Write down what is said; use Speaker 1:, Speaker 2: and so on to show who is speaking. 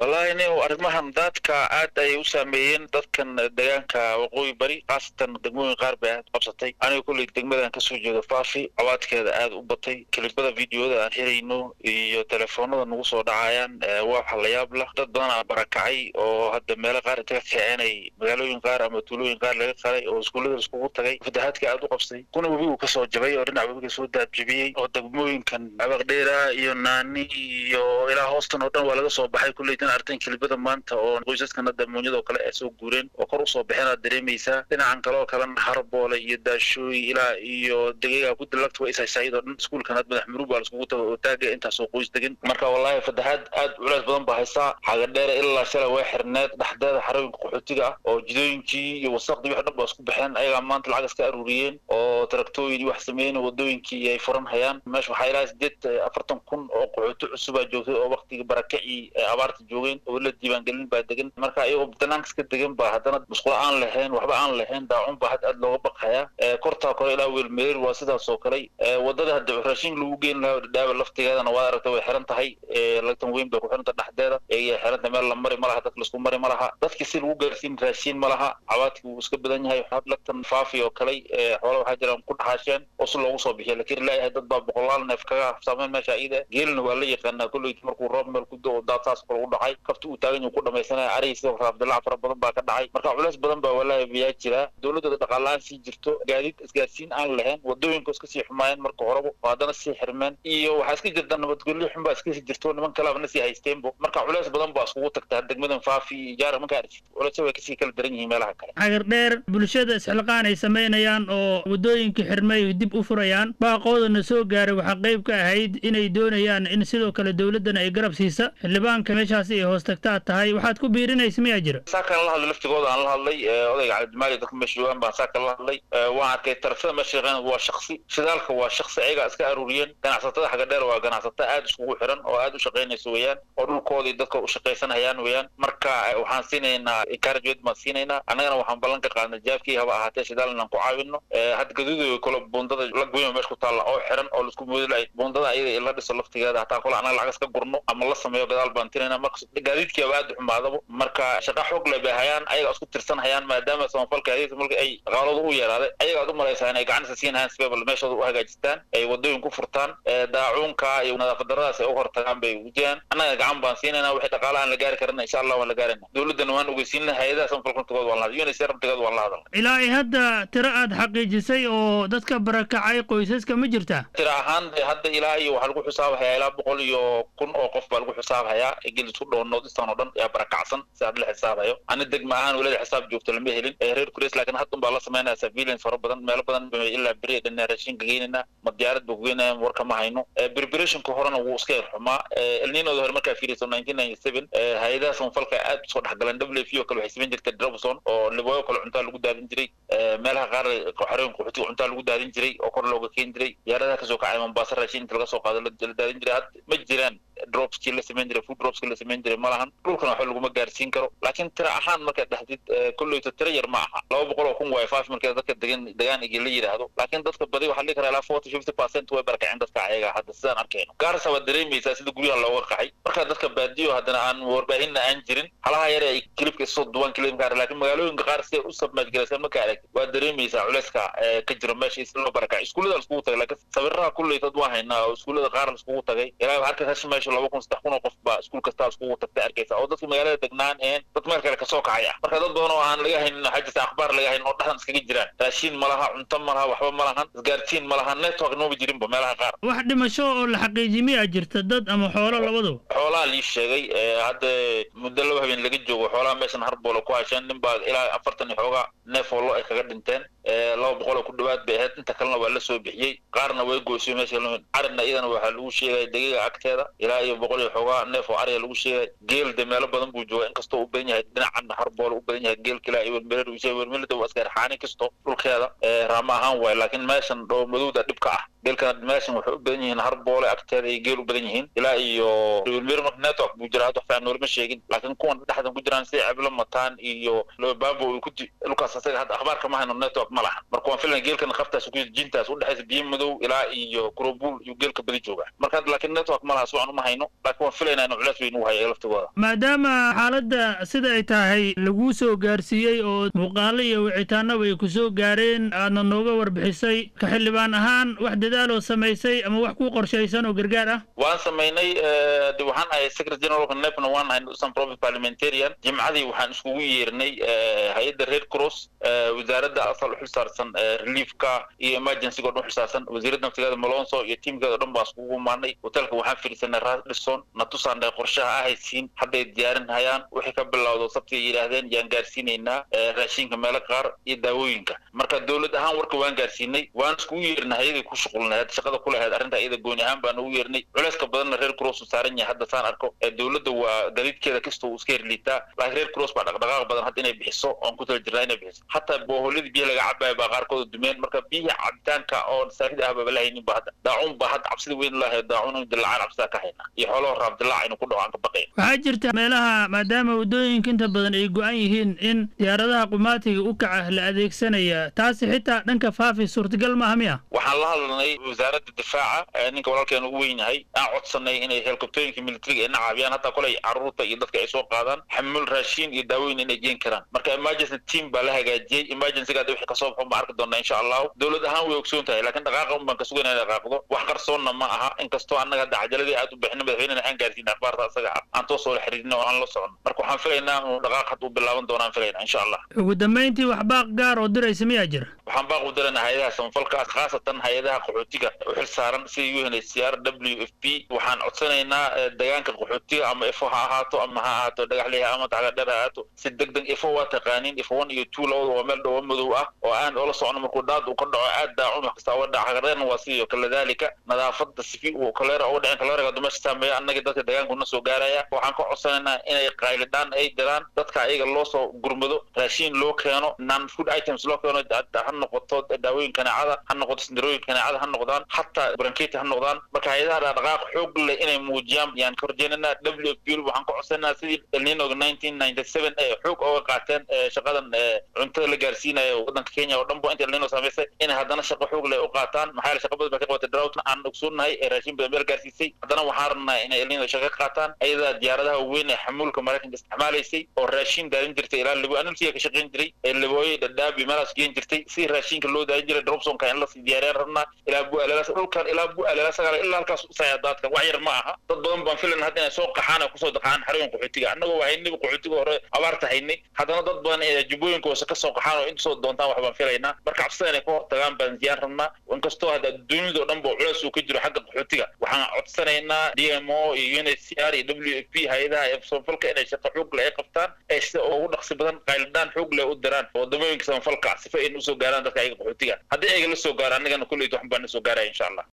Speaker 1: wallahi nin arrimahan daadka aad ayay u saameeyeen dadkan deegaanka waqooyi bari khaasatan degmooyin qaar bay aad qabsatay aniga kulley degmadan kasoo jeedo faafi cawaadkeeda aad u batay kelibada videoda aan helayno iyo telefoonada nagu soo dhacayaan waa waxa la yaab lah dad badan aa barakacay oo hadda meelo qaar inta ka kiceenay magaalooyin qaar ama tuulooyin qaar laga qalay oo iskuullada iskugu tagay fatahaadka aad u qabsay kuna webigu kasoo jabay oo dhinac webiga soo daadjabiyey oo degmooyinkan abaqdheera iyo naani iyo ilaa hoostan oo dhan waa laga soo baxay kulley tan artan kelibada maanta oo qoysaskan hadda munyada oo kale ay soo guureen oo kor usoo baxeen aad dareemaysaa dhinacan kale oo kalena harboole iyo daashooy ilaa iyo degeega ku dilagta waa ishaysaayad oo dhan iskuulkan had madax murug baa laiskugu tago oo taaga intaasoo qoys degan marka wallahi fatahaad aad culays badan baa haysaa xagadheere ilaa shalay way xirneed dhexdeeda xarooyinka qaxootiga ah oo jidooyinkii iyo wasaqdii wax dhan baa isku baxeen ayagaa maanta lacag iska aruuriyeen oo taraktooyin iyo wax sameeyeen wadooyinkii ay furan hayaan meesha waxaa ilaa sideed afartan kun oo qaxooti cusubaa joogtay oo waktigii barakacii abaarta joogeen oo la diiwaangelin baa degan marka iyagoo banaanka iska degan baa haddana musqulo aan lahayn waxba aan lahayn daacun baa had aad looga baqhayaa kortaa kore ilaa weelmereer waa sidaas oo kale wadada hadda raashin lagu geyn lahaa dhadhaaba laftigeedana waad aragta way xiran tahay lagtan weyn bay ku xiranta dhexdeeda ayay xiranta meel la mari ma laha dadka laisku mari ma laha dadki si lagu gaarsiin raashiin ma laha cawaadkii wuu iska badan yahay lagtan faafi oo kale xoola waxaa jiraan ku dhaxaasheen oo si loogu soo bixiya lakin ilaayahay dad baa boqolaal neef kaga hafsaameen meesha iyada geelina waa la yaqaanaa kolley markuu roob meel ku do daad saas kale u dhacay kafti uu taagan yahu ku dhamaysanaya arihii sidoo kale abdillac fara badan baa ka dhacay marka culays badan baa walaahi biyaa jira dowladda dhaqaala-aan sii jirto gaadiid isgaarsiin aan lahayn wadooyinka iska sii xumaayeen marka horeba oo haddana sii xirmeen iyo waxaa iska jirta nabadgelyo xun baa iska sii jirto niman kalaaba na sii haysteenbo marka culays badan baa iskugu tagta degmadan faafi iyo jaara markaa aragtid culaysya way kasii kala daran yihiin meelaha kale
Speaker 2: cagar dheer bulshada isxilqaan ay samaynayaan oo waddooyinkii xirmay dib u furayaan baaqoodana soo gaaray waxaa qayb ka ahayd inay doonayaan in sidoo kale dowladdana ay garab siisa xildhibaanka meeshaasi ay hoos tagtaa tahay waxaad ku biirinaysa miyaa jira
Speaker 1: saakan la hadlay laftigooda aan la hadlay odayga cabdimaali dadka meesha joogaan baan saakan la hadlay waan arkay tarafada meesha shaqeyn waa shaksi shidaalka waa shaksi ayagaa iska aruuriyeen ganacsatada xagga dheer waa ganacsato aad iskugu xiran oo aad u shaqaynaysa weeyaan oo dhulkoodii dadka u shaqaysanayaan weeyaan marka waxaan siinaynaa encouragement baan siinaynaa annagana waxaan ballan ka qaadnay jaabkii haba ahaatee shidaal inaan ku caawino hadda gaduuda kale buundada la goyma meesha ku taalla oo xiran oo laisku moodilay buundada ayada in la dhiso laftigeeda hataa kole annaga lacag iska gurno ama la sameeyo gadaal baan tinaynaa marka gaadiidkiiaba aad u xumaadaba marka shaqa xoog leh bay hayaan ayaga isku tirsan hayaan maadaama samafalka hadiisa marka ay dhaqaaladu u yaraaday ayaga aad u malaysaa inay gacanisa siin hayaan sibebal meeshooda u hagaajistaan ay wadooyin ku furtaan daacuunka iyo nadaafad daradaas ay u hortagaan bay wujiyaan annaga gacan baan siinaynaa wixii dhaqaala aan la gaari karana insha allah waan la gaarayna dowladdana waan ogeysiinna hay-adaha samafalka naftigood waan la hadlay unisr naftigood waan la hadalnay
Speaker 2: ilaa ay hadda tiro aad xaqiijisay oo dadka barakacay qoysaska ma jirta
Speaker 1: tiro ahaan hadda ilaa iyo waxaa lagu xisaabhayaa ilaa boqol iyo kun oo qof baa lagu xisaabhayaa gel isku dhow noodistan oo dhan yaa barakacsan si had la xisaabhayo ani degma ahaan welada xisaab joogto lama helin reer kures laakiin haddun baa la samaynaya surveillance fara badan meelo badan ilaa beri dhanaa raashinka geynayna ma diyaarad ba kugeynaya warka ma hayno preparationka horena wuu iska yar xumaa elninooda hore markaa fiiriso nineteen ninety seven hay-adaha samafalka aad usoo dhexgaleen w f o kale waxay samayn jirtay dropson oo libooyo kale cuntaa lagu daadin jiray meelaha qaar xarooyinka qaxootiga cuntaa lagu daadin jiray oo kor looga keeni jiray diyaaradaha kasoo kacay mombasa raashin inta laga soo qaado la daadin jiray had ma jiraan dropskii la samayn jiray food dropskii la samayn jiray ma lahan dhulkana waxba laguma gaarsiin karo laakiin tira ahaan markaad dhexdid kolleyto tira yar ma aha laba boqol oo kun waay five markii dadka degan degaan igi la yidhaahdo laakiin dadka badi waxaa dhihi karaa ilaa forty fifty percent way barakaceen dadka ayaga hadda sidaan arkayno gaarsa waad dareemaysaa sida guryaha looga qaxay marka dadka baadiyo haddana aan warbaahinna aan jirin halaha yare ay kilibka isoo duwan kilibka laakiin magaalooyinka qaar siday u sabmaajgaraysan marka aragtid waad dareemaysaa culayska ka jiro meesha is loo barakacay iskuullada laiskugu tagay laakiin sawiraha kulleytood waa haynaa oo iskuullada qaar laiskugu tagay ilaa halka hashi meesha laba kun saddex kun oo qof baa iskuul kastaa iskugu tagtay arkaysa oo dadka magaalada degnaan een dad meel kale kasoo kacay ah marka dad badan oo aan laga haynin waxaa jirta akhbaar laga haynin oo dhexdan iskaga jiraan raashiin ma laha cunto ma laha waxba ma lahan isgaarsiin ma laha network nooma jirinba meelaha qaar
Speaker 2: wax dhimasho oo la xaqiijiy miyaa jirta dad ama xoolo labadaba
Speaker 1: xoolaha lii sheegay hadda muddo laba habeen laga joogo xoolaha meeshan harboola ku hasheen nin baa ilaa afartan iyo xoogaa neef oo lo ay kaga dhinteen laba boqol oo ku dhawaad bay ahayd inta kalena waa la soo bixiyey qaarna way goysay meesha carina iyadana waxaa lagu sheegaya degiga agteeda ilaa iyo boqol iyo xoogaa neef oo ariga lagu sheegay geel de meelo badan buu jooga inkastoo u badan yahay dhinacan harboola u badan yahay geelka ilaa iyo wermerer wermelida waa iska xaani kasto dhulkeeda raama ahaan waay laakiin meeshan dhow madowda dhibka ah geelkana meeshan waxay u badan yihiin harboole agteeda ay geel u badan yihiin ilaa iyo marka network buu jira hadda wax fiican noolama sheegin laakiin kuwan dhexdan ku jiraan sida ceblo mataan iyo lobabo ku dhulkaas asaga hadda akhbaarka ma hayno network ma lahan marka waan filan geelkana qaftaas ku jintaas u dhexaysa biyo madow ilaa iyo kurobul iyo geelka badi jooga marka hadda laakiin network ma laha suwacan uma hayno laakiin waan filaynaa inuu culeys weyn u haya laftigooda
Speaker 2: maadaama xaaladda sida ay tahay laguu soo gaarsiiyey oo muuqaalo iyo wicitaanaba ay ku soo gaareen aadna nooga warbixisay ka xildhibaan ahaan wax dadaaloo samaysay ama wax ku qorshaysan oo gargaar ah
Speaker 1: waan samaynay de waxaan ahay secretary generalka nepna waan ahay usan province parliamentarian jimcadii waxaan iskugu yeernay hay-adda red cross wasaaradda asal u xilsaarsan reliefka iyo emergencyga o dhan xilsaarsan wasiiradda naftigeeda malonso iyo tiimkeeda o dhan baan iskugu imaanay hotelka waxaan fadhiisanay radison na tusaanay qorshaha ahaysiin hadday diyaarin hayaan wixii ka bilowdo sabti ay yidhaahdeen yaan gaarsiinaynaa raashinka meelo qaar iyo daawooyinka marka dowlad ahaan warka waan gaarsiinay waan iskugu yeernay hay-aday ku shuqulnayd shaqada ku lahayd arrinta iyada gooni ahaan baan ugu yeernay culeyska badanna reer cross u saaran yahay hadda saan arko dowladda waa gadiidkeeda kasta uu iska herliitaa laakiin reer cross baa dhaqdhaqaaq badan hadda inay bixiso oon ku tala jirnaa inay bixiso hataa booholadii biyaha laga cabaaya baa qaarkooda dumeen marka biyihii cabitaanka oo saahida ah baba lahaynin ba hadda daacuun baa hadda cabsida weyn lahay daacuun in dilacaan cabsidaa ka hayna iyo xoolaha raab dilaac inuu ku dhaco aan ka baqayn
Speaker 2: waxaa jirta meelaha maadaama waddooyinka inta badan ay go-an yihiin in diyaaradaha qumaatiga u kaca la adeegsanaya taasi xitaa dhanka faafi suurtagal maaha miya
Speaker 1: waxaan la hadlanay wasaaradda difaaca ninka walaalkeena ugu weyn yahay aan codsanay inay helikobtooyinka militariga ina caabiyaan hataa koley carruurta iyo dadka ay soo qaadaan xamul raashiin iyo daawooyin inay geen karaan marka emergency team baa la hagaajiyey emergencyga hadda wixii kasoo baxo ma arki doonaa insha allahu dowlad ahaan way ogsoon tahay laakiin dhaqaaqa un baan ka sugayna inay dhaqaaqdo wax qarsoonna ma aha inkastoo annaga hadda cajaladii aad u bixina madaxweynena aan gaarsiina akhbaarta asaga ah aan toos oo la xiriirina oo aan la socon marka waxaan filaynaa inuu dhaqaaq hadda u bilaaban doonaan filaynaa insha allah
Speaker 2: ugu dambayntii wax baaq gaar oo diraysa miyaa jira
Speaker 1: waxaan baaq u dirana hay-adaha samafalka khaasatan hay-adaha qaxootiga u xil saaran sida unhcr w f p waxaan codsanaynaa deegaanka qaxootiga ama ifo ha ahaato ama ha ahaato dhagaxliha ama taxgadheer ha ahaato si deg deg ifo waa taqaaniin ifo one iyo two labada waa meel dhowo madow ah oo aan oola socono markuu daad uu ka dhaco aad daacun wax kasta uga dhaca hagareerna waa sidoo kale dalika nadaafada sifi uu kaleera uga dhicin kaleeraga dumasha saameeya annaga dadka deegaanku na soo gaaraya waxaan ka codsanaynaa inay qaylidhaan ay diraan dadka ayaga loo soo gurmado raashiin loo keeno non food items loo keeno ha noqoto daawooyin kaneecada ha noqoto sindarooyin kaneecada ha noqdaan hataa branketi ha noqdaan marka hay-adaha dhaqdhaqaaq xoog leh inay muujiyaan yaan ka horjeenanaa w f p waxaan ka codsanaynaa sidii elninoga nineteen ninety seven ee xoog ooga qaateen shaqadan cuntada la gaarsiinaya waddanka kenya oo dhan bo inta elnino samaysay inay haddana shaqo xoog leh u qaataan maxaa yeele shaqa badan baa ka qabatay drought aan ogsoonahay ee raashin badan meel gaarsiisay haddana waxaan rabnaa inay elnino shaqo ka qaataan ayadaa diyaaradaha weyn ee xamuulka maraykanka isticmaalaysay oo raashin daalin jirtay ilaa libo anulsiga ka shaqayn jiray ee libooye dhadhaab iyo meelaas geen jirtay si raashinka loo daalin jiray dropsonka in lasii diyaariyaan rabnaa ilaa bu alalaas dhulkan ilaa bu alalaas sagaal ilaa halkaas usaya daadkan wax yar ma aha dad badan baan filan hadda inay soo qaxaan oo kusoo daqaan xarooyin qaxootiga annagoo waa haynay qaxootiga hore abaarta haynay haddana dad badan ee jubbooyinka hoose ka soo qaxaan oo intasoo doontaan wax baan filaynaa marka cabsida inay ka hortagaan baan ziyaan rabnaa inkastoo hadda adduunyada oo dhan ba culeys uu ka jiro xagga qaxootiga waxaan codsanaynaa d m o iyo un h c r iyo w f p hay-adaha ee samafalka inay shaqo xoog leh ay qabtaan ee sida ugu dhaqsi badan qaylidhaan xoog leh u diraan wadamooyinka samafalka sifa ayna usoo gaaraan dadka ayaga qaxootiga haddii ayaga la soo gaaro annagana kulleyta waxan baan na soo gaaraya insha allah